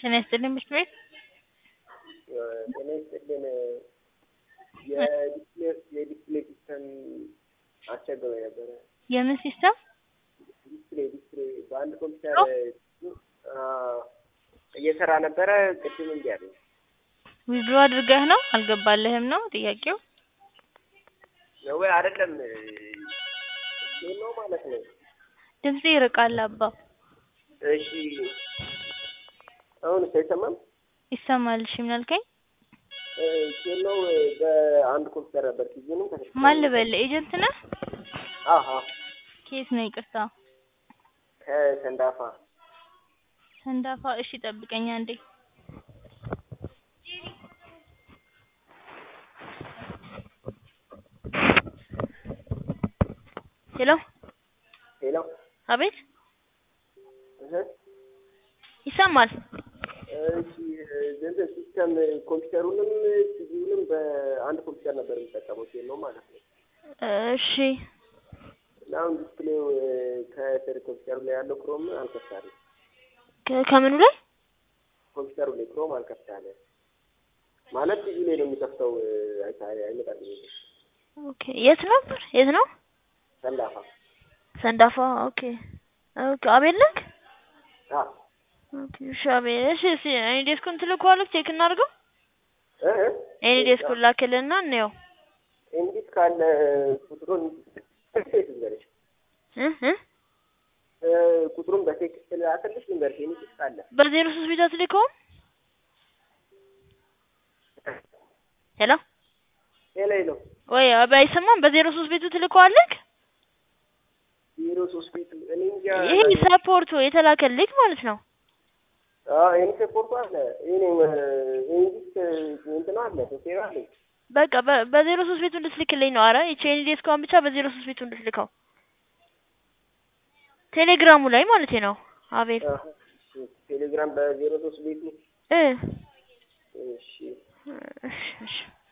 ጤና ይስጥልኝ ምሽት ቤት ጤና ይስጥልን። የዲስፕሌይ የዲስፕሌይ ሲስተም አስቸግሮኝ ነበረ። የምን ሲስተም? ዲስፕሌይ ዲስፕሌይ በአንድ ኮምፒውተር እየሰራ ነበረ። ቅድም እንዲ አለኝ። ዊዝድሮ አድርገህ ነው አልገባልህም ነው ጥያቄው? ነው ወይ አይደለም? ይህ ነው ማለት ነው። ድምጽ ይርቃል አባ። እሺ አሁን አይሰማም? ይሰማል። እሺ ምን አልከኝ? ኬኖው በአንድ ኮምፒውተር ነበር ጊዜንም ማን ልበል? ኤጀንት ነህ? አሀ ከየት ነው? ይቅርታ ከሰንዳፋ ሰንዳፋ። እሺ ጠብቀኝ አንዴ። ሄሎ ሄሎ አቤት፣ እህ ይሰማል። እሺ ገንዘብ ሲስተም ኮምፒውተሩንም ቲቪውንም በአንድ ኮምፒውተር ነበር የሚጠቀመው ኬኖው ማለት ነው። እሺ እና አሁን ዲስፕሌው ከስር ኮምፒውተሩ ላይ ያለው ክሮም አልከፍታለም። ከ- ከምኑ ላይ ኮምፒውተሩ ላይ ክሮም አልከፍታለ ማለት ቲቪ ላይ ነው የሚከፍተው። አይታ አይመጣልኝ ኦኬ። የት ነበር? የት ነው? ሰንዳፋ ሰንዳፋ። ኦኬ ኦኬ። አቤል ነህ? አ ኦኬ። እሺ አቤል። እሺ እሺ። እኔ ዴስኩን ትልከዋለህ? ቼክ እናድርገው። እ እ እኔ ዴስኩን ላክልና እንየው። እንዲት ካለ ቁጥሩን ቴክስት ልንገርሽ እ እ እ ቁጥሩን በቴክስት ላክልሽ ልንገርሽ እንዲት ካለ በዜሮ ሶስት ቤት አትልከውም? ሄሎ ሌላ ነው ወይ አባ አይሰማም? በዜሮ ሶስት ቤቱ ትልከዋለህ? ዜሮ ሶስት ቤቱ እኔ እንጃ ይሄ ሰፖርቱ የተላከልክ ማለት ነው። አዎ ይሄን ሰፖርቱ አለ ይሄ እንዲት እንትና አለ ሶፍትዌር አለ በቃ በ- በዜሮ ሶስት ቤቱ እንድትልክልኝ ነው። አረ የቼን ዴስኳን ብቻ በዜሮ ሶስት ቤቱ እንድትልከው ቴሌግራሙ ላይ ማለት ነው። አቤል አሀ ቴሌግራም በዜሮ ሶስት ቤቱ እ እሺ እሺ እሺ